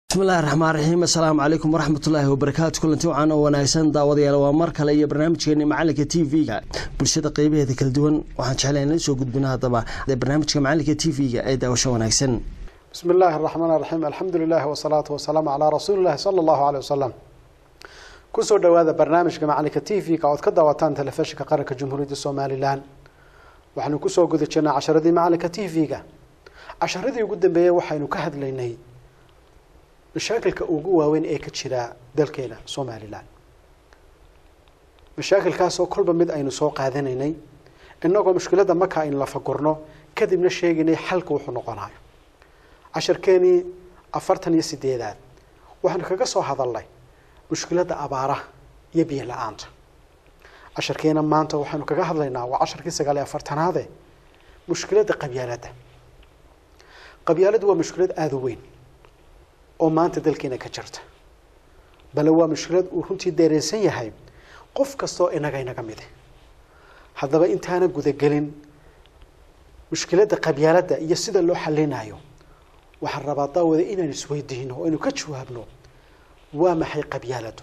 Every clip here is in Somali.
bismillahi raxmaan raxiim assalaamu calaykum waraxmatullaahi wabarakaatu kulanti wacan oo wanaagsan daawadayaal waa mar kale iyo barnaamijkeeni macalinka t v-ga bulshada qeybaheeda kala duwan waxaan jeclay inla soo gudbino haddaba barnaamijka macalinka t v-ga ee daawasho wanaagsan bismi illaahi araxmaan araxiim alxamdu lilahi wasalaatu wasalaamu calaa rasuuli llahi sala allahu aleyh wasalam kusoo dhowaada barnaamijka macalinka t v-ga ood ka daawataan telefishinka qaranka jamhuuriyadda somalilan waxaanu kusoo guda jirnaa casharadii macalinka t v-ga casharadii ugu dambeeyey waxaynu ka hadlaynay mashaakilka ugu waaweyn ee ka jira dalkeena somalilan mashaakilkaasoo kolba mid aynu soo qaadanaynay inagoo mushkiladda marka aynu lafagurno kadibna sheegaynay xalka wuxuu noqonayo casharkeenii afartan iyo sideedaad waxaanu kaga soo hadalnay mushkiladda abaaraha iyo biyo la-aanta casharkeena maanta waxaynu kaga hadlaynaa waa casharkii sagaal iyo afartanaade mushkiladda qabyaaladda qabyaaladdu waa mushkilad aada u weyn oo maanta dalkeena ka jirta bale waa mushkilad uu runtii deereensan yahay qof kastaoo inaga inaga mide haddaba intaana gudagelin mushkiladda qabyaaladda iyo sida loo xalinayo waxaan rabaa daawada inaan isweydiino oo aynu ka jawaabno waa maxay qabyaaladdu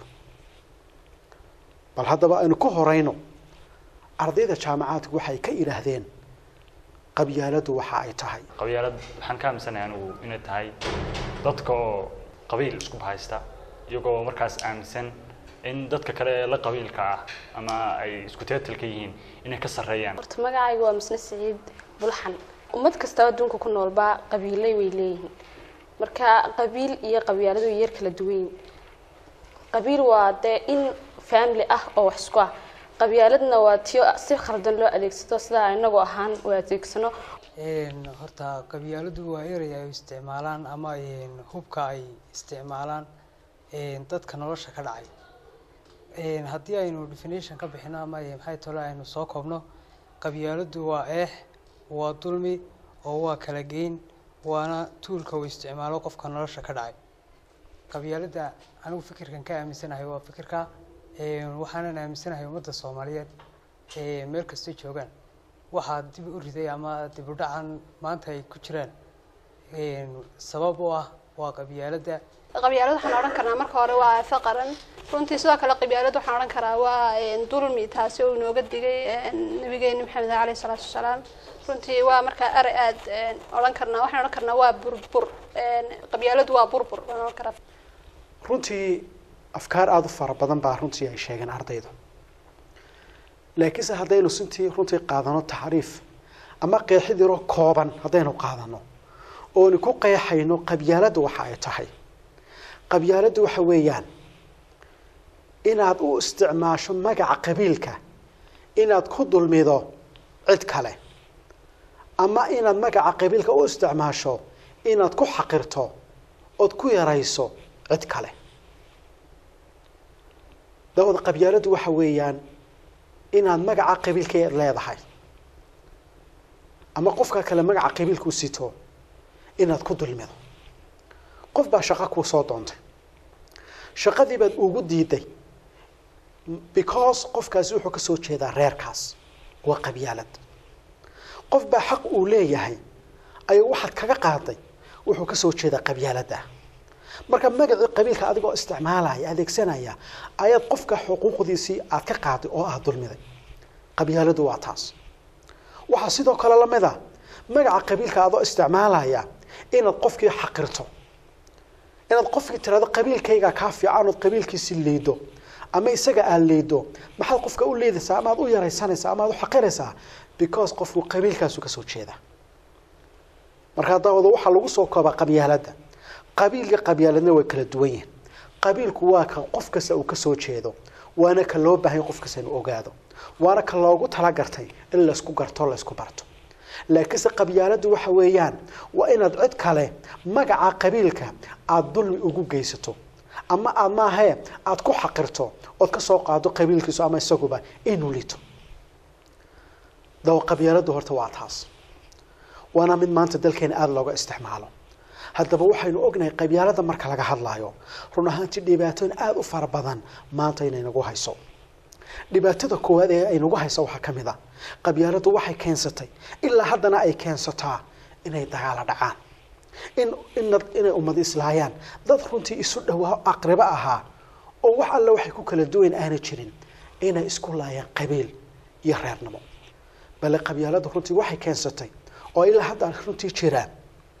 bal haddaba aynu ka horeyno ardayda jaamacaadku waxay ka idhaahdeen qabyaaladdu waxa ay tahay qabyaalad waxaan ka aaminsanahay anigu inay tahay dadka oo qabiil isku bahaysta iyagoo markaas aaminsan in dadka kale la qabiilka ah ama ay isku teetalka yihiin inay ka sarreeyaan horta magacaygu waa misne siciid bulxan ummad kastaba adduunka ku noolbaa qabiilay way leeyihiin marka qabiil iyo qabyaaladu way yar kala duwan qabiil waa dee in family ah oo wax isku ah qabyaaladna waa tiyo si khaldan loo adeegsado sidaa inagu ahaan u adeegsano horta qabyaaladu waa erey ay isticmaalaan ama hubka ay isticmaalaan dadka nolosha ka dhacay haddii aynu definition ka bixino ama maxay tole aynu soo koobno qabyaaladu waa eex waa dulmi oo waa kala geyn waana tuulka uu isticmaalo qofka nolosha ka dhacay qabyaalada anigu fikirkan ka aaminsanahay waa fikirka waxaanan aaminsanahay ummadda soomaaliyeed meel kastay joogaan waxaa dib u riday ama dib u dhacan maanta ay ku jiraan sabab u ah waa qabyaaladda qabyaalad waxaan odhan karnaa marka hore waa aafo qaran runtii sidoo kale qabyaalad waxaan odhan karaa waa dulmi taasi oo inooga digay nabigeeni maxamed aleyh isalaatu wasalaam runtii waa markaa erey aad odhan karnaa waxaan odhan karnaa waa burbur qabyaaladu waa burbur waan odhan karaa runtii afkaar aada u fara badan baa runtii ay sheegeen ardaydu laakiinse haddaynu sintii runtii qaadano tacriif ama qeexid yaroo kooban haddaynu qaadano oonu ku qeexayno qabyaaladdu waxa ay tahay qabyaaladdu waxa weeyaan inaad u isticmaasho magaca qabiilka inaad ku dulmido cid kale ama inaad magaca qabiilka u isticmaasho inaad ku xaqirto ood ku yarayso cid kale daawada qabyaaladdu waxa weeyaan inaad magaca qabiilka leedahay ama qofka kale magaca qabiilkuu sito inaad ku dulmido qof baa shaqo kuu soo doontay shaqadii baad ugu diiday because qofkaasi wuxuu kasoo jeedaa reerkaas waa qabyaalad qof baa xaq uu leeyahay ayuu waxaad kaga qaaday wuxuu kasoo jeedaa qabyaaladda marka magacii qabiilka adigoo isticmaalaya adeegsanaya ayaad qofka xuquuqdiisii aad ka qaaday oo aad dulmiday qabyaaladu waa taas waxaa sidoo kale lamid a magaca qabiilka adoo isticmaalaya inaad qofkii xaqirto inaad qofkii tirado qabiilkayga kaa fiican ood qabiilkiisi liido ama isaga aad liido maxaad qofka u liidaysaa ama ad u yaraysanaysaa ama ad u xaqiraysaa because qofku qabiilkaasu kasoo jeeda markaa daawada waxaa lagu soo koobaa qabyaaladda qabiil iyo qabyaaladna way kala duwan yihiin qabiilku waa ka qof kasta uu kasoo jeedo waana ka loo baahanya qof kasta inuu ogaado waana ka loogu talagartay in laysku garto laysku barto laakiinse qabyaaladdu waxa weeyaan waa inaad cid kale magaca qabiilka aada dulmi ugu geysato ama aad maahee aada ku xaqirto ood kasoo qaado qabiilkiisu ama isaguba inuu lito dawa qabyaaladdu horta waa taas waana mid maanta dalkeena aada looga isticmaalo haddaba waxaynu ognahay qabyaalada marka laga hadlaayo run ahaantii dhibaatooyin aada u fara badan maanta inay nagu hayso dhibaatada koowaad ee ay nagu hayso waxaa ka mid a qabyaaladu waxay keensatay ilaa haddana ay keensataa inay dagaalo dhacaan in ina inay ummad islaayaan dad runtii isu dhowaa aqribo ahaa oo wax alle waxay ku kala duwan aana jirin inay isku laayaan qabiil iyo reernimo bale qabyaaladu runtii waxay keensatay oo ilaa hadda runtii jiraan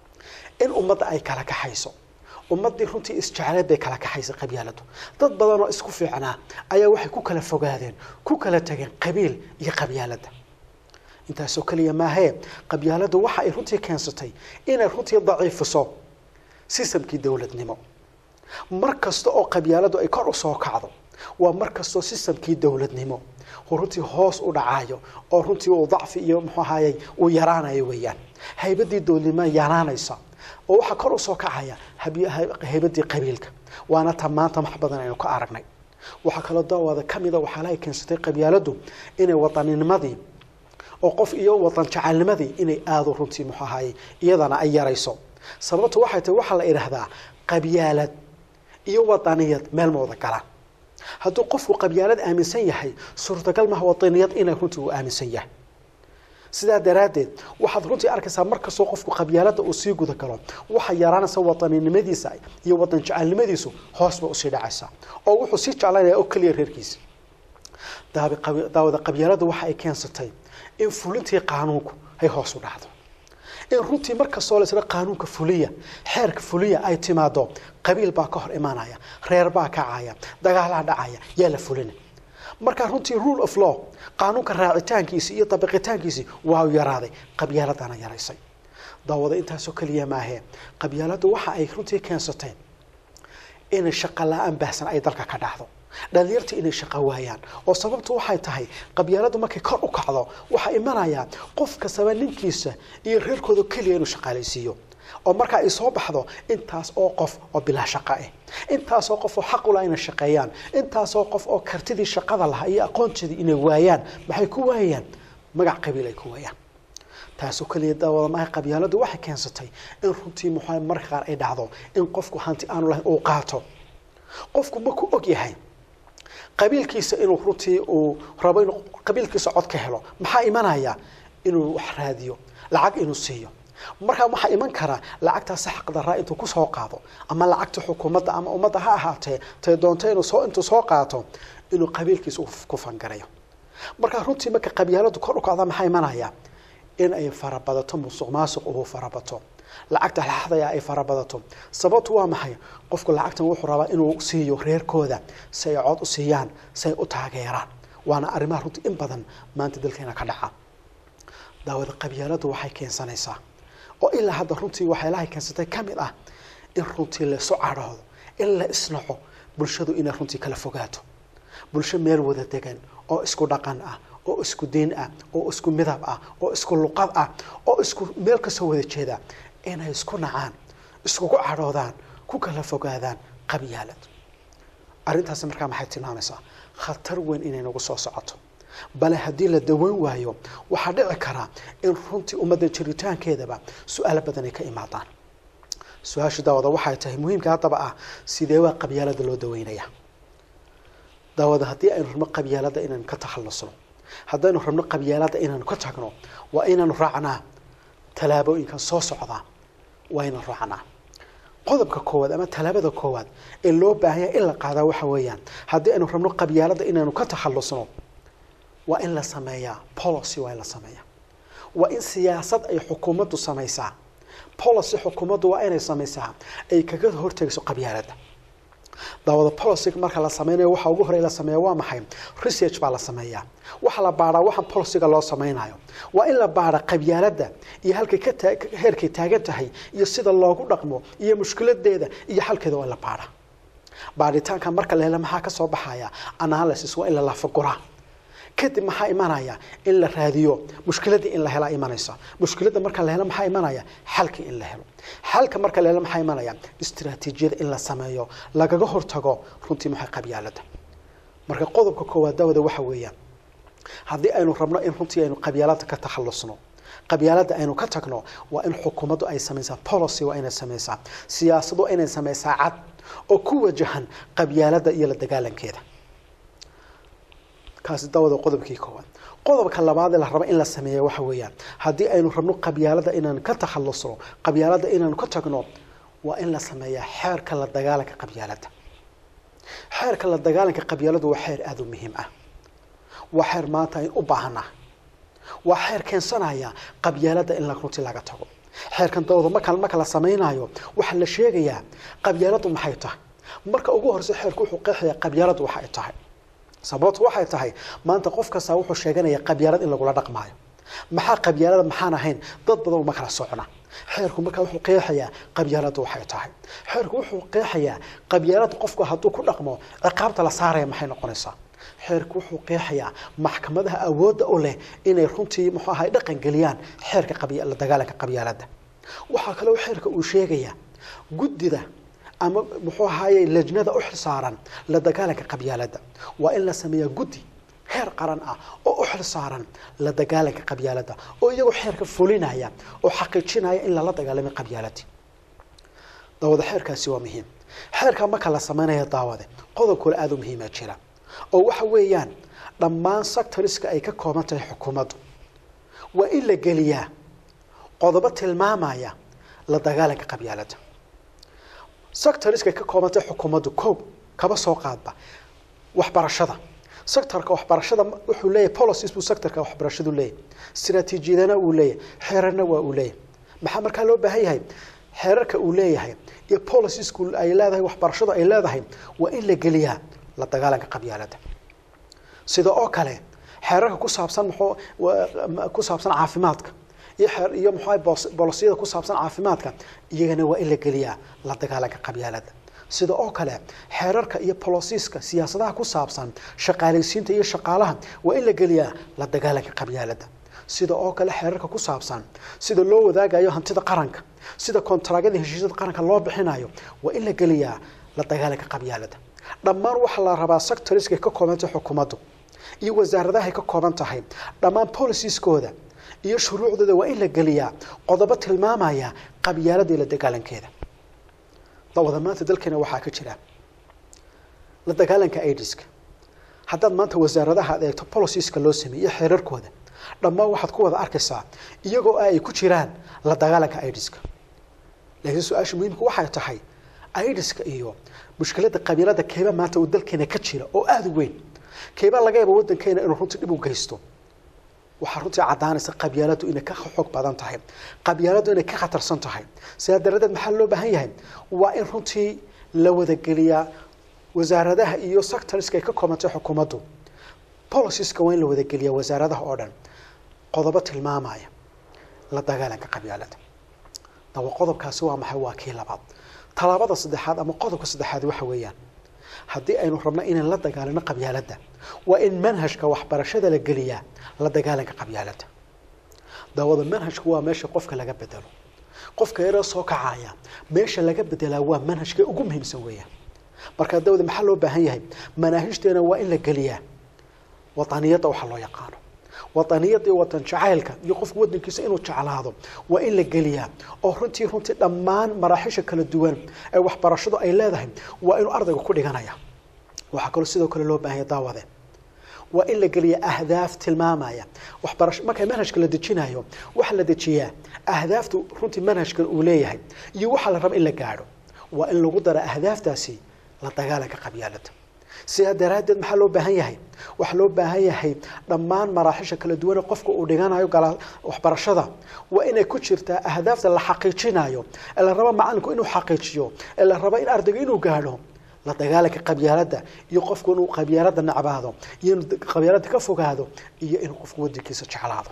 in ummadda ay kala kaxayso ummaddii runtii isjecleed bay kala kaxaysay qabyaaladu dad badan oo isku fiicnaa ayaa waxay ku kala fogaadeen ku kala tageen qabiil iyo qabyaalada intaasoo keliya maahee qabyaaladu waxa ay runtii keensatay inay runtii daciifiso sistamkii dowladnimo mar kasta oo qabyaaladu ay kor usoo kacdo waa mar kastoo sistamkii dowladnimo uu runtii hoos u dhacayo oo runtii uu dacfi iyo muxuu ahayey uu yaraanayo weeyaan haybadii dowladnimo yaraanaysa oo waxaa kor usoo kacaya habi- hay- haybadii qabiilka waana ta maanta wax badan aynu ka aragnay waxaa kaloo daawada kamida waxaalahay keensatay qabyaaladu inay wadanninimadii oo qof iyo wadan jecelnimadii inay aada runtii muxuu ahayey iyadana ay yarayso sababtu waxay tahay waxaa la idhaahdaa qabyaalad iyo wadaniyad meel ma wada galaan hadduu qofku qabyaalad aaminsan yahay suurtagal maha wadaniyad inay runtii uu aaminsan yahay sidaa daraaddeed waxaad runtii arkaysaa markastoo qofku qabyaalada uu sii guda galo waxaa yaraanaysa wadaninimadiisa iyo wadan jecelnimadiisu hoos ba usii dhacaysaa oo wuxuu sii jeclaynaya oo keliya reerkiisa daabi qabi- daawada qabyaalada waxa ay keensatay in fulintii qaanuunku ay hoos u dhacdo in runtii markastoo laisla qaanuunka fuliya xeerka fuliya ay timaado qabiil baa ka hor imaanaya reer baa kacaya dagaalaa dhacaya yaa la fulina markaa runtii rule of law qaanuunka raacitaankiisi iyo dabiqitaankiisi waa u yaraaday qabyaaladana yaraysay daawada intaasoo keliya maahee qabyaaladu waxa ay runtii keensatay inay shaqo la-aan baahsan ay dalka ka dhacdo dhalinyarta inay shaqo waayaan oo sababtu waxay tahay qabyaaladu markay kor u kacdo waxaa imanaya qof kastaba ninkiisa iyo reerkooda keliya inuu shaqaalaysiiyo oo markaa ay soo baxdo intaas oo qof oo bilaa shaqo ah intaasoo qof oo xaq ula inay shaqeeyaan intaasoo qof oo kartidii shaqada lahaa iyo aqoonteedii inay waayaan maxay ku waayaan magac qabiil ay ku waayaan taasoo keliya daawada maaha qabyaaladu waxay keensatay in runtii muxuu marka qaar ay dhacdo in qofku hanti aanu lahayn uu qaato qofku markuu og yahay qabiilkiisa inuu runtii uu rabo inuu qabiilkiisa cod ka helo maxaa imanaya inuu wax raadiyo lacag inuu siiyo markaa waxaa iman karaa lacagtaasi xaqdaraa intuu kusoo qaado ama lacagta xukuumadda ama ummadda ha ahaatee tay doonto inuu soo intuu soo qaato inuu qabiilkiisa ku fangarayo markaa runtii marka qabyaaladu kor u kacda maxaa imanaya in ay farabadato musuq maasuq uu farabato lacagta laxdaya ay farabadato sababtu waa maxay qofku lacagtan wuxuu rabaa inuu siiyo reerkooda si ay cod u siiyaan si ay u taageeraan waana arrimaha runtii in badan maanta dalkeena ka dhaca daawada qabyaaladu waxay keensanaysaa oo ilaa hadda runtii waxyaalahay keensatay ka mid ah in runtii laisu cadhoodo in la isnaco bulshadu inay runtii kala fogaato bulsho meel wada degan oo isku dhaqan ah oo isku diin ah oo isku midab ah oo isku luqad ah oo isku meel kasoo wada jeeda inay isku nacaan iskugu cadhoodaan ku kala fogaadaan qabyaalad arrintaasi markaa maxay tilmaamaysaa khatar weyn inay nagu soo socoto bale haddii la daweyn waayo waxaa dhici karaa in runtii ummadda jiritaankeedaba su-aalo badan ay ka imaadaan su-aasha daawada waxay tahay muhiimka haddaba ah sidee waa qabyaalada loo daweynaya daawada haddii aynu rabno qabyaalada inaynu ka takhallusno haddaynu rabno qabyaalada inaynu ka tagno waa inaynu raacnaa tallaabooyinkan soo socdaa waa inaynu raacnaa qodobka koowaad ama tallaabada koowaad ee loo baahanya in la qaadaa waxa weeyaan haddii aynu rabno qabyaalada inaynu ka takhallusno waa in la sameeyaa policy waa in la sameeyaa waa in siyaasad ay xukuumaddu samaysaa policy xukuumaddu waa inay samaysaa ay kaga hortegayso qabyaalada daawada policy marka la sameynayo waxa ugu horey la sameeya waa maxay research baa la sameeyaa waxa la baaraa waxaan policyga loo sameynayo waa in la baara qabyaalada iyo halkay ka taa heerkay taagan tahay iyo sida loogu dhaqmo iyo mushkiladeeda iyo xalkeeda waa in la baara baaritaanka marka la helo maxaa ka soo baxaya analysis waa in la lafaguraa kadib maxaa imanaya in la raadiyo mushkiladii in la helaa imanaysa mushkilada marka la helo maxaa imanaya xalkii in la helo xalka marka la helo maxaa imanaya istiraatiijiyada in la sameeyo lagaga hortago runtii maxay qabyaalada marka qodobka koowaad daawada waxa weeyaan haddii aynu rabno in runtii aynu qabyaalada ka takhallusno qabyaalada aynu ka tagno waa in xukuumaddu ay samaysaa policy waa inay samaysaa siyaasadu waa inay samaysaa cad oo ku wajahan qabyaalada iyo la dagaalankeeda kaasi dawada qodobkii koowaad qodobka labaad ee la rabo in la sameeya waxa weeyaan haddii aynu rabno qabyaalada inaan ka takhalusno qabyaalada inaanu ka tagno waa in la sameeyaa xeerka la dagaalanka qabyaalada xeerka la dagaalanka qabyaaladu waa xeer aada u muhiim ah waa xeer maanta aynu u baahannahay waa xeer keensanaya qabyaalada in la runtii laga tago xeerkan dawada marka marka la samaynayo waxaa la sheegayaa qabyaaladu maxay tahay marka ugu horeysa xeerku wuxuu qeexayaa qabyaaladu waxa ay tahay sababtu waxay tahay maanta qof kasta wuxuu sheeganaya qabyaalad in lagula dhaqmaayo maxaa qabyaalada maxaan ahayn dad badan uma kala socna xeerku markaa wuxuu qeexayaa qabyaaladu waxay tahay xeerku wuxuu qeexayaa qabyaalada qofku hadduu ku dhaqmo ciqaabta la saaraya maxay noqonaysaa xeerku wuxuu qeexayaa maxkamadaha awoodda u leh inay runtii muxuu ahay dhaqan geliyaan xeerka qabya- la dagaalanka qabyaalada waxaa kaloo xeerka uu sheegayaa guddida ama muxuu ahaye lajnada u xilsaaran la dagaalanka qabyaalada waa in la sameeyaa guddi heer qaran ah oo u xilsaaran la dagaalanka qabyaalada oo iyagoo xeerka fulinaya oo xaqiijinaya in lala dagaalamay qabyaaladii daawada xeerkaasi waa muhiim xeerka marka la sameynaya daawade qodob kale aada u muhiima jira oo waxa weeyaan dhammaan sectoriska ay ka kooban tahay xukuumaddu waa in la geliyaa qodobo tilmaamaya la dagaalanka qabyaalada sectoriska ay ka kooban tahay xukuumaddu koob kaba soo qaadba waxbarashada sectorka waxbarashada wuxuu leeyahay policies buu sectorka waxbarashadu leeyahay istaraatiijiyadana uu leeyahay xeerarna waa uu leeyahay maxaa markaa loo baahan yahay xeerarka uu leeyahay iyo policieska ay leedahay waxbarashadu ay leedahay waa in la geliyaa la dagaalanka qabyaalada sida oo kale xeerarka ku saabsan muxuu ku saabsan caafimaadka iyo xeer iyo muxuu bolisiyada ku saabsan caafimaadka iyagana waa in la geliyaa la dagaalanka qabyaalada sida oo kale xeerarka iyo bolosiiska siyaasadaha ku saabsan shaqaalaysiinta iyo shaqaalaha waa in la geliyaa la dagaalanka qabyaalada sida oo kale xeerarka ku saabsan sida loo wadaagayo hantida qaranka sida kontaraagyada heshiisyada qaranka loo bixinayo waa in la geliyaa la dagaalanka qabyaalada dhammaan waxaa la rabaa sectoriska ay ka koobantahay xukuumaddu iyo wasaaradaha ay ka kooban tahay dhammaan policieskoda iyo shuruucdooda waa in la geliyaa qodobo tilmaamaya qabyaalada iyo la dagaalankeeda dawada maanta dalkeena waxaa ka jira la dagaalanka aidiska haddaad maanta wasaaradaha ad eegto policieska loo sameeyey xeerarkooda dhammaan waxaad ku wada arkaysaa iyagoo ay ku jiraan la dagaalanka aidiska laakiin su-aasha muhiimka waxay tahay aidiska iyo mushkilada qabiilada keeba maanta uu dalkeena ka jira oo aada u weyn keebaa laga yaaba waddankeena inuu runtii dhib u geysto waxaa runtii caddaanaysa qabyaaladu inay ka xoog badan tahay qabyaaladu inay ka khatarsan tahay sidaa daradeed maxaa loo baahan yahay waa in runtii la wadageliyaa wasaaradaha iyo sectoriska ay ka koobantay xukuumaddu policieska waa in la wadageliyaa wasaaradaha oo dhan qodobo tilmaamaya la dagaalanka qabyaalada dawa qodobkaasi waa maxay waa kii labaad tallaabada saddexaad ama qodobka saddexaad waxa weeyaan haddii aynu rabno inaan la dagaalano qabyaaladda waa in manhajka waxbarashada la geliyaa la dagaalanka qabyaaladda daawada manhajku waa meesha qofka laga bedelo qofka yaroo soo kacaya meesha laga bedelaa waa manhajka ugu muhiimsan weeyaan markaa dawada maxaa loo baahan yahay manaahijteena waa in la geliyaa wadaniyadda waxa loo yaqaano wadaniyadda iyo watan jacaylka iyo qofka wadankiisa inuu jeclaado waa in la geliyaa oo runtii runtii dhammaan maraaxisha kala duwan ee waxbarashadu ay leedahay waa inuu ardayga ku dhiganaya waxaa kaloo sidoo kale loo baahanya daawade waa in la geliya ahdaaf tilmaamaya waxbarasho marka manhajka la dejinayo waxaa la dejiyaa ahdaaftu runtii manhajkan uu leeyahay iyo waxaa la raba in la gaadho waa in lagu dara ahdaaftaasi la dagaalanka qabyaalada sidaa daraaddeed maxaa loo baahan yahay waxaa loo baahan yahay dhammaan maraaxisha kala duwane qofka uu dhiganayo waxbarashada waa inay ku jirtaa ahdaafta la xaqiijinayo ee la rabo macalinku inuu xaqiijiyo ee la rabo in ardayga inuu gaadho la dagaalanka qabyaalada iyo qofku inuu qabyaalada nacbaado iyo inuu qabyaalada ka fogaado iyo inuu qofku wadankiisa jeclaado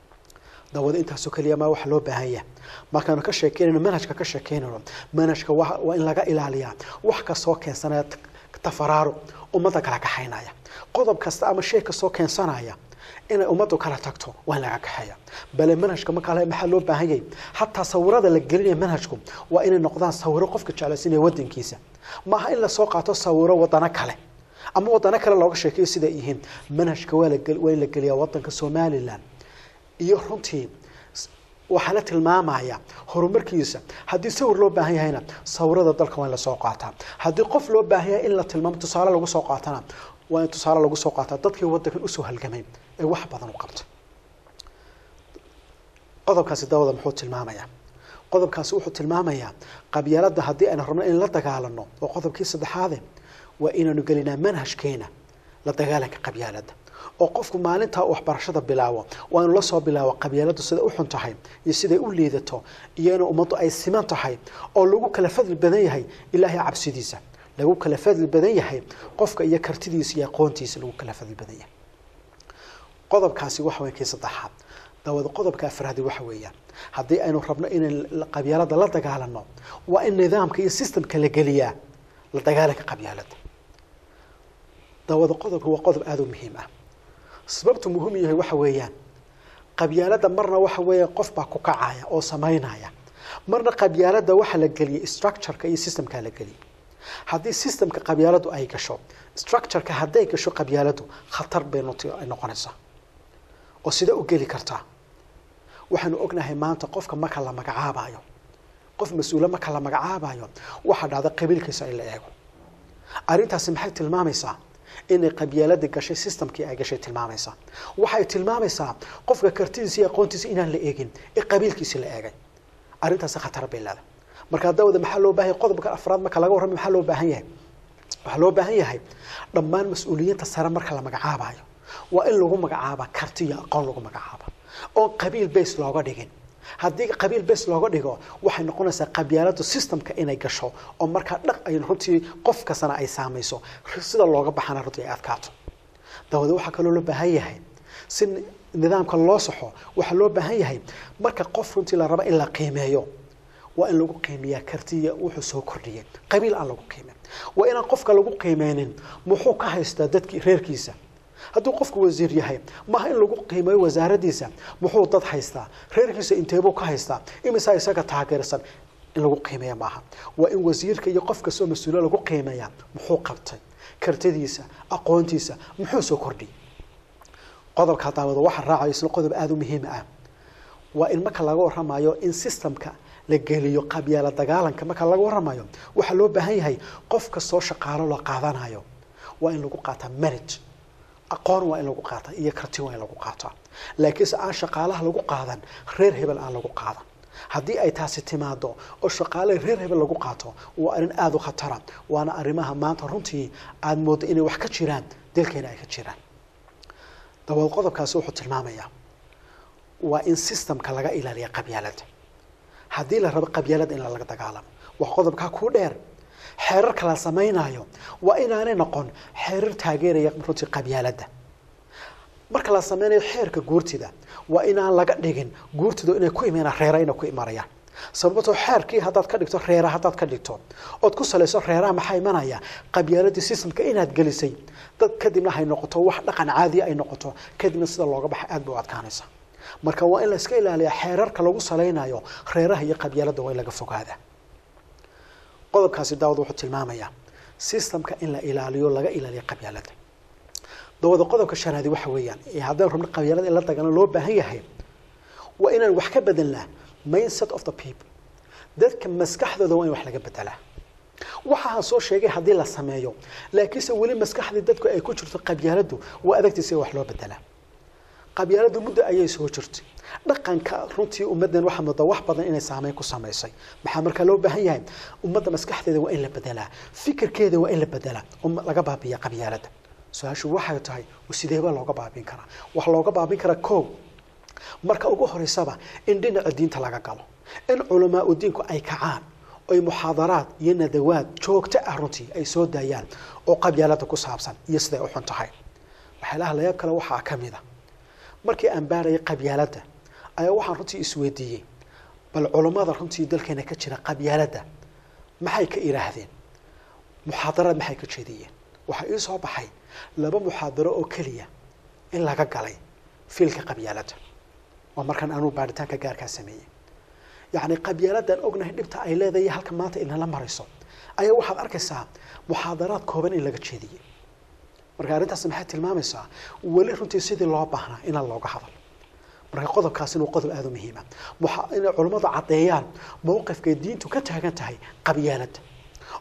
dawada intaasoo keliya maa waxa loo baahan yahay markaanu ka sheekeynayno manhajka ka sheekeynayno manhajka waa in laga ilaaliyaa wax kastoo keensanaya tafaraaruq ummadda kala kaxaynaya qodob kasta ama shay kastoo keensanaya inay ummaddu kala tagto waa in laga kaxeeya bale manhajka markaa maxaa loo baahan yahay hataa sawirada la gelinaya manhajku waa inay noqdaan sawiro qofka jeclaysinaya wadankiisa maaha in lasoo qaato sawiro wadano kale ama wadano kale looga sheekeyo siday yihiin manhajka waa waa in la geliyaa wadanka somalilan iyo runtii waxaa la tilmaamaya horumarkiisa haddii sawir loo baahan yahayna sawirada dalka waa in lasoo qaataa haddii qof loo baahan yahay in la tilmaamo tusaale lagu soo qaatana waa in tusaale lagu soo qaataa dadkii waddankan usoo halgamay ee wax badan u qabtay qodobkaasi dawada muxuu tilmaamayaa qodobkaasi wuxuu tilmaamayaa qabyaaladda haddii aynu rabno in la dagaalano oo qodobkii saddexaade waa inaanu gelinaa manhajkeena la dagaalanka qabyaaladda oo qofku maalintaa waxbarashada bilaabo waa inu la soo bilaabo qabyaaladdu siday u xun tahay iyo siday u liidato iyo in ummaddu ay siman tahay oo lagu kala fadli badan yahay ilaahay cabsidiisa lagu kala fadli badan yahay qofka iyo kartidiisa iyo aqoontiisa lagu kala fadli badan yahay qodobkaasi waxa weya kii saddexaad dawada qodobka afraadi waxa weeyaan haddii aynu rabno inaan qabyaalada la dagaalano waa in nidaamka iyo systemka la geliyaa la dagaalanka qabyaalada dawada qodobka waa qodob aada u muhiim ah sababtu muhiim yahay waxa weeyaan qabyaalada marna waxa weeya qof baa ku kacaya oo samaynaya marna qabyaalada waxa la geliyay structureka iyo systemka la geliyay haddii systemka qabyaaladu ay gasho structureka hadday gasho qabyaaladu khatar bay ay noqonaysaa oo sida u geli kartaa waxaanu ognahay maanta qofka marka la magacaabayo qof mas-uule marka la magacaabayo waxaa dhacda qabiilkiisa in la eego arrintaasi maxay tilmaamaysaa inay qabyaaladii gashay systemkii ay gashay tilmaamaysaa waxay tilmaamaysaa qofka kartidiisa iyo aqoontiisa inaan la eegin ee qabiilkiisi la eegay arrintaasi khatar bay leedahay marka dawada maxaa loo baahan yahay qodobka afraad marka laga warramay maxaa loo baahan yahay waxaa loo baahan yahay dhammaan mas-uuliyiinta sare marka la magacaabayo waa in lagu magacaaba karti iyo aqoon lagu magacaaba oon qabiil base looga dhigin haddii qabiil base looga dhigo waxay noqonaysaa qabyaaladu systemka inay gasho oo markaa dhaq ay runtii qof kastana ay saamayso sida looga baxana runtii ay adkaato dawada waxaa kaloo loo baahan yahay si nidaamka loo saxo waxaa loo baahan yahay marka qof runtii la rabo in la qiimeeyo waa in lagu qiimeeyaa kartiya wuxuu soo kordhiyay qabiil aan lagu qiimeyn waa inaan qofka lagu qiimeynin muxuu ka haystaa dadkii reerkiisa hadduu qofku wasiir yahay maaha in lagu qiimeeyo wasaaradiisa muxuu dad haystaa reerkiisa inteebuu ka haystaa imisaa isaga taageersan in lagu qiimeeya maaha waa in wasiirka iyo qof kastoo mas-uula lagu qiimeeyaa muxuu qabtay kartidiisa aqoontiisa muxuu soo kordhiyay qodobka daawada waxa raacayo isna qodob aada u muhiim ah waa in marka laga warramayo in systemka la geliyo qabyaala dagaalanka marka laga warramayo waxaa loo baahan yahay qof kastoo shaqaalo la qaadanayo waa in lagu qaataa manage aqoon waa in lagu qaata iyo karti waa in lagu qaataa laakiinse aan shaqaalaha lagu qaadan reer hebel aan lagu qaadan haddii ay taasi timaado oo shaqaale reer hebel lagu qaato waa arrin aada u khatara waana arrimaha maanta runtii aada mooddo inay wax ka jiraan dalkeena ay ka jiraan dabaed qodobkaasi wuxuu tilmaamayaa waa in systemka laga ilaaliya qabyaalada haddii la rabo qabyaalada in laga dagaalamo waa qodobkaa kuu dheer xeerarka la samaynayo waa inaanay noqon xeerar taageeraya runtii qabyaaladda marka la sameynayo xeerka guurtida waa inaan laga dhigin guurtida inay ku imanaan reera inay ku imanayaan sababtoo xeerkii haddaad ka dhigto reera haddaad ka dhigto ood ku salayso reeraha maxaa imanaya qabyaaladii systemka inaad gelisay dad kadibna hay noqoto wax dhaqan caadiya ay noqoto kadibna sida looga baxa aad bay u adkaanaysa marka waa in la iska ilaaliya xeerarka lagu salaynayo reeraha iyo qabyaaladda waa in laga fogaada qodobkaasi daawad wuxuu tilmaamayaa systemka in la ilaaliyo laga ilaaliyo qabyaalada dawada qodobka shanaadi waxa weeyaan haddaan rabno qabyaalada in la dagaalano loo baahan yahay waa inaan wax ka bedelnaa mindset of the people dadka maskaxdooda waa in wax laga bedelaa waxaan soo sheegay haddii la sameeyo laakiinse weli maskaxdii dadku ay ku jirto qabyaaladu waa adagtiisa wax loo bedelaa qabyaaladu muddo ayay soo jirtay dhaqanka runtii ummaddan waxaa moodaa wax badan inay saameyn ku samaysay maxaa markaa loo baahan yahay ummadda maskaxdeeda waa in la bedelaa fikirkeeda waa in la bedelaa oo laga baabiya qabyaalada su-aashu waxay tahay sideeba looga baabin karaa waxaa looga baabin karaa kow marka ugu horeysaba in dhinaca diinta laga galo in culamaa u diinku ay kacaan oy muxaadaraad iyo nadawaad joogto ah runtii ay soo daayaan oo qabyaalada ku saabsan iyo siday u xun tahay waxyaalaha layaab kale waxaa ka mid a markii aan baarayay qabyaaladda ayaa waxaan runtii isweydiiyey bal culammada runtii dalkeena ka jira qabyaaladda maxay ka idhaahdeen muxaadaraad maxay ka jeediyeen waxaa ii soo baxay laba muxaadaro oo keliya in laga galay fiilka qabyaaladda waa markaan anuu baaritaanka gaarkaa sameeyey yacni qabyaaladdan ognahay dhibta ay leedahay halka maanta inala marayso ayaa waxaad arkaysaa muxaadaraad kooban in laga jeediyey marka arrintaas maxay tilmaamaysaa weli runtii sidii loo baahnaa inaan looga hadal marka qodobkaasina waa qodob aada u muhiima inay culammadu caddeeyaan mowqifkay diintu ka taagan tahay qabyaaladda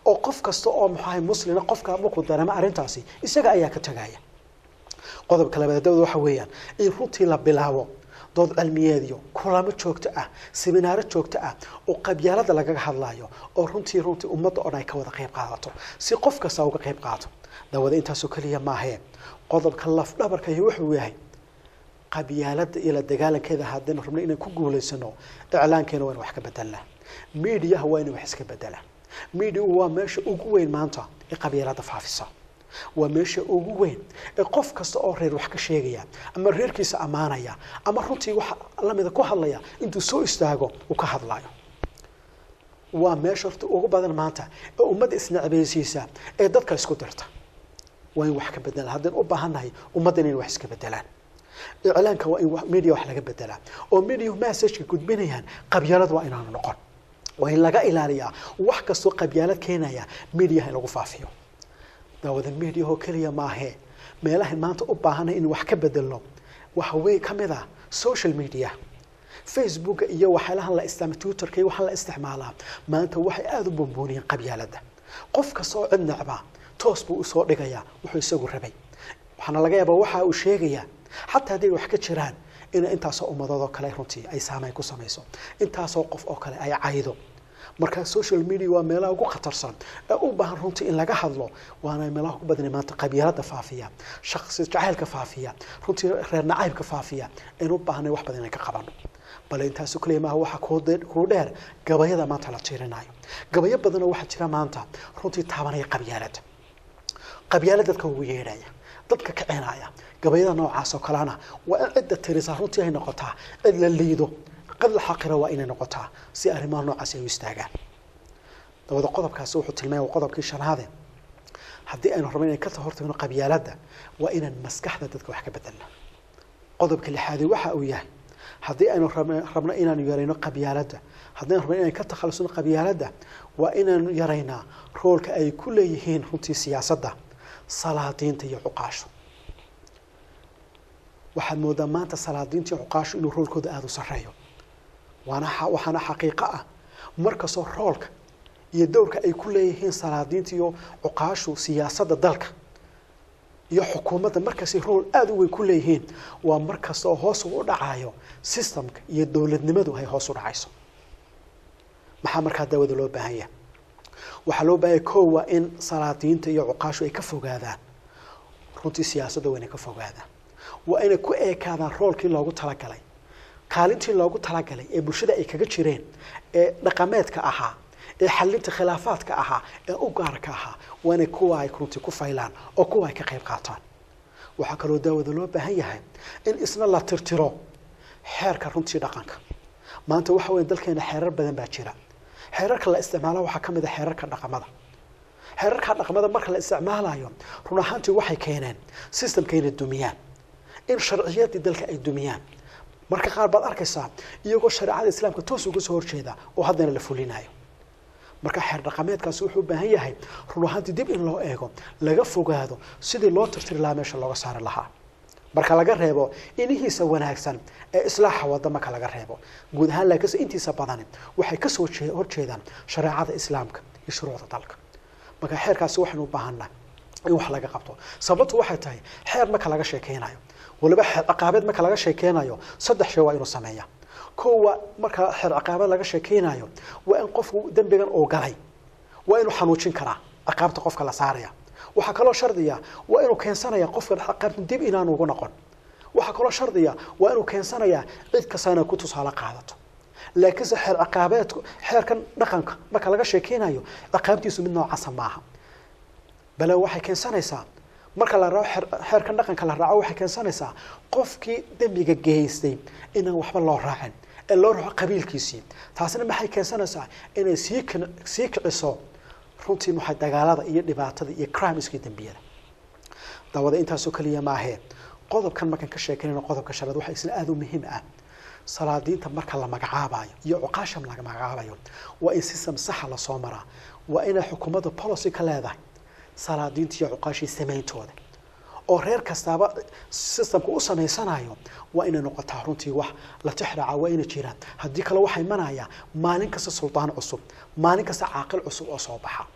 oo qof kasta oo muxuahay muslina qofka markuu dareemo arrintaasi isaga ayaa ka tagaya qodobka labaad dawda waxa weeyaan in runtii la bilaabo dood cilmiyeedyo kulamo joogto ah seminaaro joogto ah oo qabyaalada lagaga hadlayo oo runtii runtii ummadda oo dhan ay ka wada qayb qaadato si qof kasta uga qayb qaato daawada intaasoo keliya maahee qodobka lafdhabarka iyo wuxuu yahay qabyaalada iyo la dagaalankeeda haddaynu rabno inaan ku guulaysano iclaankeena waa in wax ka bedelnaa miidiyaha waa inay wax iska bedelaan miidiyahu waa meesha ugu weyn maanta ee qabyaalada faafisa waa meesha ugu weyn ee qof kasta oo reer wax ka sheegaya ama reerkiisa ammaanaya ama runtii waxa lamida ku hadlaya intuu soo istaago uu ka hadlayo waa meesha horta ugu badan maanta ee ummadda isnacbaysiisa ee dadka isku dirta waa in wax ka bedelaan haddaynu u baahannahay ummadda inay wax iska bedelaan iclaanka waa in media wax laga bedelaa oo media messageka gudbinayaan qabyaalad waa inaanu noqon waa in laga ilaaliyaa wax kastoo qabyaalad keenaya mediaha in lagu faafiyo daawada media oo keliya maahee meelahan maanta u baahanay in wax ka bedelno waxa wey ka mid ah social media facebooka iyo waxyaalahan la isticmaala twitterka iyo waxaan la isticmaalaa maanta waxay aada u bumbuuniyeen qabyaalada qof kasta oo cid necba toos buu usoo dhigayaa wuxuu isagu rabay waxaana laga yaabaa waxa uu sheegayaa xataa hadday wax ka jiraan in intaasoo ummadood oo kale runtii ay saameyn ku samayso intaasoo qof oo kale ay caydo marka social media waa meelaha ugu khatarsan ee u baahan runtii in laga hadlo waana meelaha ugu badanay maanta qabyaalada faafiya shaqsi jacaylka faafiya runtii reer nacaybka faafiya aynu u baahanay wax badan inay ka qabano bale intaasu kaliya maaha waxaa kuu dheer gabayada maanta la tiirinayo gabayo badanoo waxaa jira maanta runtii taabanaya qabyaalada qabyaala dadka ugu yeedhaya dadka kicinaya gabayada noocaas oo kalena waa in cidda tirisa runtii ay noqotaa cid la liido qad la xaqira waa inay noqotaa si arrimaha noocaasi ay u istaagaan dabada qodobkaasi wuxuu tilmaamaya waa qodobkii shanaade haddii aynu rabno inay ka hortagno qabyaaladda waa inaan maskaxda dadka wax ka bedelna qodobka lixaadi waxa uu yahay haddii aynu rabno inaanu yarayno qabyaaladda haddii aynu rabno inaan ka takhalusno qabyaaladda waa inaanu yaraynaa roolka ay ku leeyihiin runtii siyaasadda salaadiinta iyo cuqaasho waxaad moodaa maanta salaadiinta iyo cuqaasho inuu roolkooda aada u sarreeyo waana waxaana xaqiiqo ah markastoo roolka iyo dowrka ay ku leeyihiin salaadiinta iyo cuqaashu siyaasadda dalka iyo xukuumadda markastay rool aada u weyn ku leeyihiin waa markasta oo hoos u dhacayo systemka iyo dowladnimadu ay hoos u dhacayso maxaa markaa daawada loo baahan yahay waxaa loo baahanya ko waa in salaadiinta iyo cuqaashu ay ka fogaadaan runtii siyaasadda waa inay ka fogaadaan waa inay ku eekaadaan roolkii loogu talagalay kaalintii loogu talagalay ee bulshada ay kaga jireen ee dhaqameedka ahaa ee xalinta khilaafaadka ahaa ee u gaarka ahaa waa inay kuwa ay runtii ku faylaan oo kuwa ay ka qayb qaataan waxaa kaloo daawada loo baahan yahay in isna la tirtiro xeerka runtii dhaqanka maanta waxa weya dalkeena xeerar badan baa jira xeerarka la isticmaala waxaa ka mid a xeerarka dhaqamada xeerarka dhaqamada marka la isticmaalayo run ahaantii waxay keeneen systemka inay dumiyaan in sharciyadii dalka ay dumiyaan marka qaar baad arkaysaa iyagoo shareecada islaamka toos uga soo horjeeda oo haddana la fulinayo marka xeer dhaqameedkaasi wuxuu u baahan yahay run ahaantii dib in loo eego laga fogaado sidii loo tirtiri lahaa meesha looga saari lahaa marka laga reebo inihiisa wanaagsan ee islaaxa wada marka laga reebo guud ahaan laakiinse intiisa badani waxay kasoo horjeedaan shareecada islaamka iyo shuruucda dalka marka xeerkaasi waxaynu u baahannahay in wax laga qabto sababtu waxay tahay xeer marka laga sheekeynayo waliba xeer ciqaabeed marka laga sheekeynayo saddex shay waa inuu sameeya kow waa marka xeer ciqaabeed laga sheekeynayo waa in qofku dembigan uu galay waa inuu xanuujin karaa ciqaabta qofka la saaraya waxaa kaloo shardiya waa inuu keensanaya qofkan ciqaabta dib inaanu ugu noqon waxaa kaloo shardiya waa inuu keensanaya cid kasta inay ku tusaale qaadato laakiinse xeer ciqaabeedku xeerkan dhaqanka marka laga sheekeynayo ciqaabtiisu mid noocaasa maaha bale waxay keensanaysaa marka la raaco xeerkan dhaqanka la raaco waxay keensanaysaa qofkii dembiga geystay inaan waxba loo raacin ee loo raaco qabiilkiisii taasina maxay keensanaysaa inay sii sii kiciso runtii maxay dagaalada iyo dhibaatada iyo crimeska iyo dembiyada daawada intaasoo keliya maahee qodobkan markaan ka sheekeynayno qodobka shanaad waxaa isna aada u muhiim ah salaadiinta marka la magacaabayo iyo cuqaasham laga magacaabayo waa in system saxa lasoo maraa waa inay xukuumadda policy ka leedahay salaadiinta iyo cuqaashii samayntooda oo reer kastaaba systemka u samaysanayo waa inay noqotaa runtii wax la tixraaca waa inay jiraan haddii kale waxaa imanaya maalin kasta suldaan cusub maalin kasta caaqil cusub oo soo baxa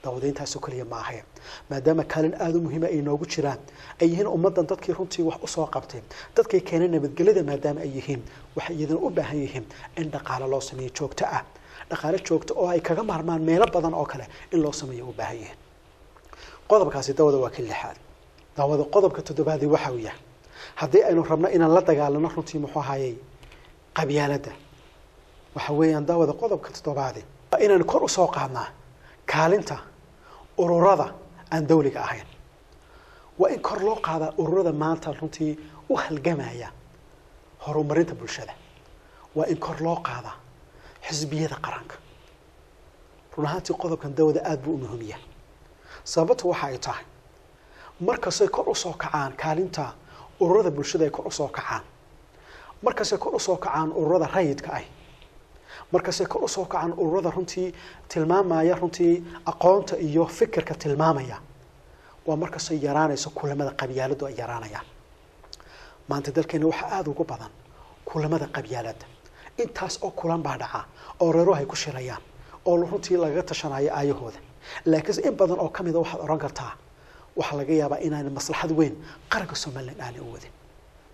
daawadayntaasoo keliya ma ahe maadaama kaalin aada u muhiima ay noogu jiraan ay yihiin ummaddan dadkii runtii wax usoo qabtay dadkay keenay nabadgelyada maadaama ay yihiin waxay iyadana u baahan yihiin in dhaqaale loo sameeyo joogto ah dhaqaale joogto oo ay kaga maarmaan meelo badan oo kale in loo sameeyo u baahan yihiin qodobkaasi dawada waa ka lixaad daawada qodobka toddobaadii waxa uu yahay haddii aynu rabno inaan la dagaalano runtii muxuu ahayey qabyaaladda waxa weeyaan daawada qodobka toddobaadi waa inaan kor usoo qaadnaa kaalinta ururada aan dawliga ahayn waa in kor loo qaadaa ururada maanta runtii u halgamaya horumarinta bulshada waa in kor loo qaadaa xisbiyada qaranka run ahaantii qodobkan dawada aada buu u muhiim yahay sababtu waxa ay tahay markastay kor usoo kacaan kaalinta ururada bulshada ay kor usoo kacaan markastay kor usoo kacaan ururada rayidka ah markastay kor usoo kacaan ururada runtii tilmaamaya runtii aqoonta iyo fikirka tilmaamaya waa markastay yaraanayso kulamada qabyaaladu ay yaraanayaan maanta dalkeena waxaa aada ugu badan kulamada qabyaaladda intaas oo kulan baa dhaca oo reeruhu ay ku shirayaan oo runtii lagaga tashanayo aayahooda laakiinse in badan oo ka mida waxaad odhan kartaa waxaa laga yaabaa inaan maslaxad weyn qaranka somalilan aanay u wadin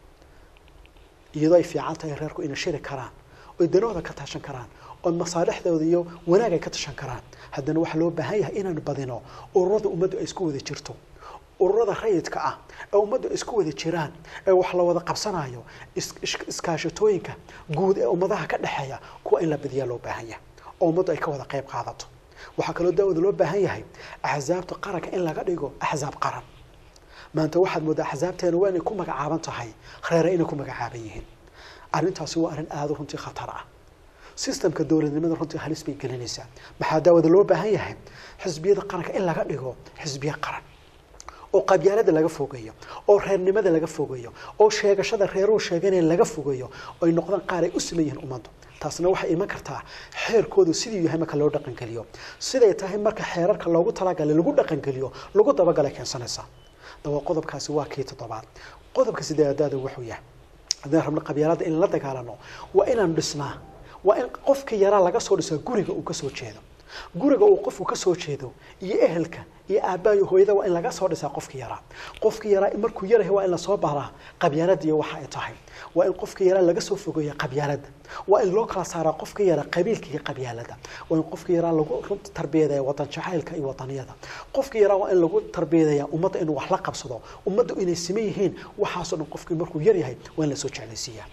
iyadoo ay fiican tahay reerku inay shiri karaan oy danahooda ka tashan karaan oo masaalixdooda iyo wanaag ay ka tashan karaan haddana waxaa loo baahan yahay inaanu badino ururada ummaddu ay isku wada jirto ururada rayidka ah ee ummaddu ay isku wada jiraan ee wax la wada qabsanayo iskaashatooyinka guud ee ummadaha ka dhexeeya kuwa in la badiyaa loo baahan yahay oo ummaddu ay ka wada qayb qaadato waxaa kaloo daawada loo baahan yahay axsaabta qaranka in laga dhigo axsaab qaran maanta waxaad moodaa axsaabteena waa inay ku magacaaban tahay reere inay ku magacaaban yihiin arrintaasi waa arrin aada runtii khatar ah sistamka dowladnimada runtii halis bay gelinaysaa maxaa daawada loo baahan yahay xisbiyada qaranka in laga dhigo xisbiye qaran oo qabyaalada laga fogeeyo oo reernimada laga fogeeyo oo sheegashada reeruhu sheeganaya laga fogeeyo oy noqdaan qaar ay u siman yihiin ummaddu taasna waxay iman kartaa xeerkoodu sidii yahay marka loo dhaqangeliyo siday tahay marka xeerarka loogu talagalay lagu dhaqangeliyo lagu dabagalay keensanaysaa dawa qodobkaasi waa kii toddobaad qodobka sideedaada wuxuu yahay haddaan rabno qabyaalada in la dagaalano waa inaan dhisnaa waa in qofka yaraa laga soo dhisaa guriga uu kasoo jeedo guriga uu qofku kasoo jeedo iyo ehelka iyo aabbayo hooyada waa in laga soo dhisaa qofka yaraa qofka yaraa markuu yarahay waa in lasoo baraa qabyaalada iyo waxa ay tahay waa in qofka yaraa laga soo fogeeya qabyaalada waa in loo kala saaraa qofka yaraa qabiilka iyo qabyaalada waa in qofka yaraa lagu runta tarbiyadaya wadan jacaylka iyo wadaniyada qofka yaraa waa in lagu tarbiyadaya ummadda inuu wax la qabsado ummadda inay siman yihiin waxaasoo dhan qofkii markuu yaryahay waa in lasoo jeclaysiiyaa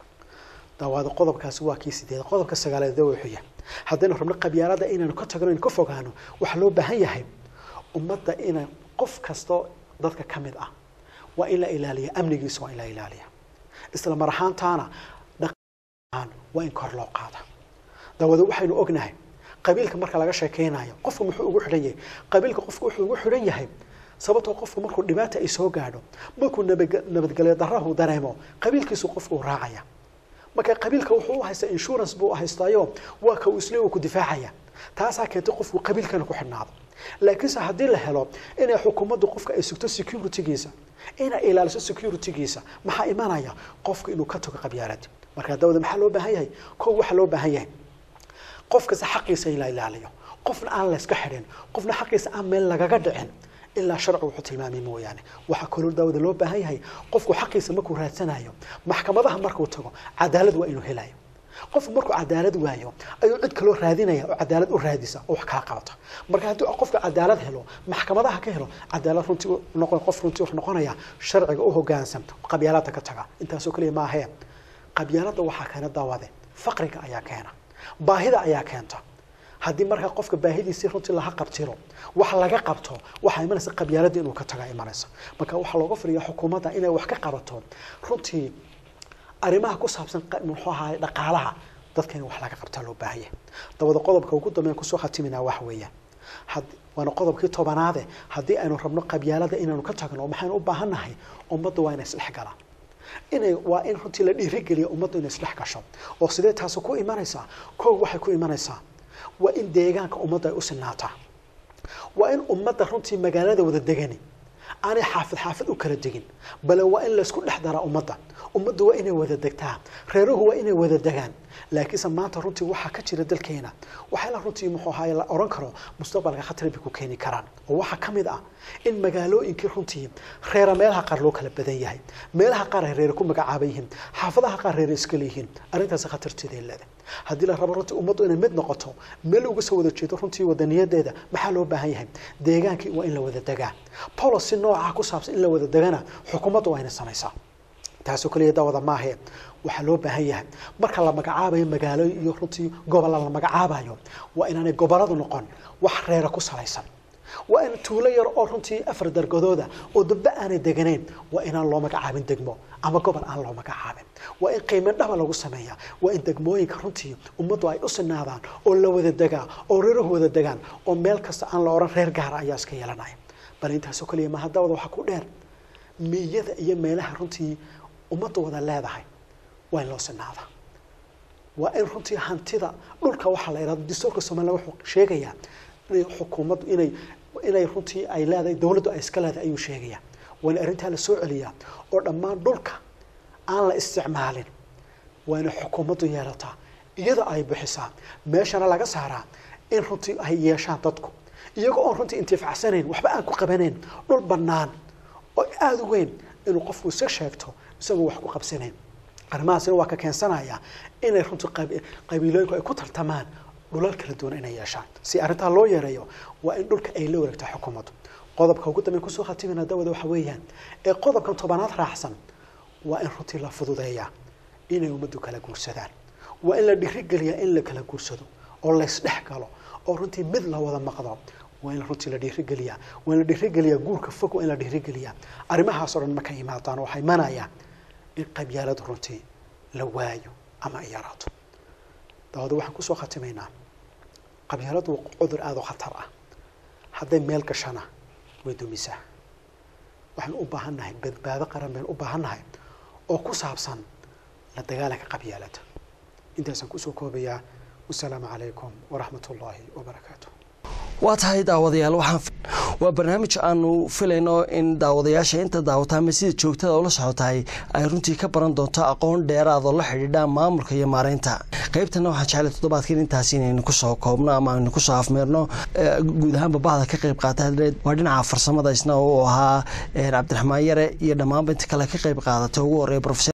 dawaada qodobkaasi waa kii sideed qodobka sagaaleed da wuxuu yahay haddaynu rabno qabyaalada inaynu ka tagno inaynu ka fogaano waxaa loo baahan yahay ummadda ina qof kasto dadka ka mid ah waa in la ilaaliya amnigiisa waa in la ilaaliya isla mar ahaantaana dhaqan waa in kor loo qaada daawada waxaynu ognahay qabiilka marka laga sheekeynayo qofku muxuu ugu xidhan yahay qabiilka qofku wuxuu ugu xidhan yahay sababtoo qofku markuu dhibaata ay soo gaadho markuu nabadgelyo darahu dareemo qabiilkiisu qofku u raacaya marka qabiilka wuxuu u haystaa insurance buu haystaayo waa ka uu isle uu ku difaacaya taasaa keentay qofku qabiilkana ku xidhnaado laakiinse haddii la helo inay xukuumaddu qofka ay sugto securitygiisa inay ilaaliso securitygiisa maxaa imanaya qofka inuu ka tago qabyaalada marka dawada maxaa loo baahan yahay kow waxaa loo baahan yahay qof kasta xaqiisa in la ilaaliyo qofna aan layska xidhin qofna xaqiisa aan meel lagaga dhicin ilaa sharcu wuxuu tilmaamay mooyaane waxaa kaloo daawada loo baahan yahay qofku xaqiisa markuu raadsanayo maxkamadaha markuu tago cadaalad waa inuu helayo qofku markuu cadaalad waayo ayuu cid kaloo raadinaya oo cadaalad u raadisa oo wax kaa qabata marka haddii qofka cadaalad helo maxkamadaha ka helo cadaalad runtii noqon qof runtii wuxuu noqonaya sharciga u hoggaansan qabyaalada ka taga intaasoo kaliya maahee qabyaalada waxaa keena daawade faqriga ayaa keena baahida ayaa keenta haddii markaa qofka baahidiisii runtii laha qabtiro wax laga qabto waxaa imanaysa qabyaalada inuu ka taga imanaysa marka waxaa looga firiya xukuumadda inay wax ka qabato runtii arrimaha ku saabsan muxuu ahaay dhaqaalaha dadka in wax laga qabtaa loo baahanya dabada qodobka ugu dambeyn kusoo khatiminaa wax weeyaan waana qodobkii tobanaade haddii aynu rabno qabyaalada inaynu ka tagno maxaynu u baahannahay ummadda waa inay isdhex galaan inay waa in runtii la dhiirigeliya ummaddu inay isdhex gasho oo sidee taasi ku imanaysaa kow waxay ku imanaysaa waa in deegaanka ummadda ay u sinaataa waa in ummadda runtii magaalada wada degani aanay xaafid xaafid u kala degin bale waa in laysku dhex daraa ummadda ummaddu waa inay wada degtaa reeruhu waa inay wada degaan laakiinse maanta runtii waxaa ka jira dalkeena waxyaala runtii muxuu ahaay la oran karo mustaqbalka khatar bay ku keeni karaan oo waxaa ka mid ah in magaalooyinkii runtii reera meelaha qaar loo kala badan yahay meelaha qaar ay reere ku magacaaban yihiin xaafadaha qaar reere iska leeyihiin arrintaasi khatarteeda ay leedahay haddii la rabo runtii ummaddu inay mid noqoto meel uga soo wada jeedo runtii wadaniyadeeda maxaa loo baahan yahay deegaankii waa in la wada degaa policy nooca ku saabsan in la wada degana xukuumaddu waa inay samaysaa taasoo kaliya daawada maahe waxaa loo baahan yahay marka la magacaabayo magaalo iyo runtii gobolla la magacaabayo waa inaanay gobolladu noqon wax reera ku salaysan waa in tuulo yar oo runtii afar dargadooda oo dabba aanay deganayn waa inaan loo magacaabin degmo ama gobol aan loo magacaabin waa in qiimo dhaba lagu sameeyaa waa in degmooyinka runtii ummaddu ay u sinaadaan oo la wada degaa oo reerahu wada degaan oo meel kasta aan la odhan reer gaara ayaa iska yeelanaya bal intaasoo kaliya maaha daawada waxaa ku dheer miyada iyo meelaha runtii ummaddu wada leedahay waa in loo sinaadaa waa in runtii hantida dhulka waxaa la yidhahdo dastuurka somaliland wuxuu sheegayaa inay xukuumaddu inay inay runtii ay leedahay dowladdu ay iska leedahay ayuu sheegayaa waa in arrintaa la soo celiyaa oo dhammaan dhulka aan la isticmaalin waa inay xukuumaddu yeelataa iyada ay bixisaa meeshana laga saaraa in runtii ay yeeshaan dadku iyagoo oon runtii intifacsanayn waxba aan ku qabanayn dhul bannaan oo aada u weyn inuu qofku iska sheegto isagoo wax ku qabsanayn arrimahaasina waa ka keensanaya inay runtii qab- qabiilooyinku ay ku tartamaan dhulal kala duwan inay yeeshaan si arrintaa loo yareeyo waa in dhulka ay la wareegto xukuumaddu qodobka ugu dambeyn kusoo khatimina dawada waxa weeyaan ee qodobkan tobanaad raacsan waa in runtii la fududeeyaa inay ummaddu kala guursadaan waa in la dhiirigeliyaa in la kala guursado oo laysdhex galo oo runtii mid la wada maqdo waa in runtii la dhiirigeliyaa waa in la dhiirigeliyaa guurka fog waa in la dhiirigeliyaa arrimahaasoo dhan markay imaadaan waxay imanayaan in qabyaaladu runtii la waayo ama ay yaraato daawada waxaan kusoo khatimaynaa qabyaaladu waa cudur aada u khatar ah hadday meel gashana way dumisaa waxaan u baahannahay badbaado qaran baynu u baahannahay oo ku saabsan la dagaalanka qabyaalada intaasaan kusoo koobayaa wasalaamu calaykum waraxmat ullaahi wabarakaatu waa tahay daawadayaal waxaan waa barnaamij aanu filayno in daawadayaasha inta daawata ama sida joogtada ula socotahay ay runtii ka baran doonto aqoon dheeraadoo la xidhiidha maamulka iyo maareynta qaybtana waxaan jeclay toddobaadkan intaasi inaynu kusoo koobno ama aynu kusoo afmeerno guud ahaanba bahda ka qayb qaata waa dhinaca farsamada isna uu ahaa cabdiraxmaan yare iyo dhammaanba inta kale ka qayb qaadata ugu horreeya profesor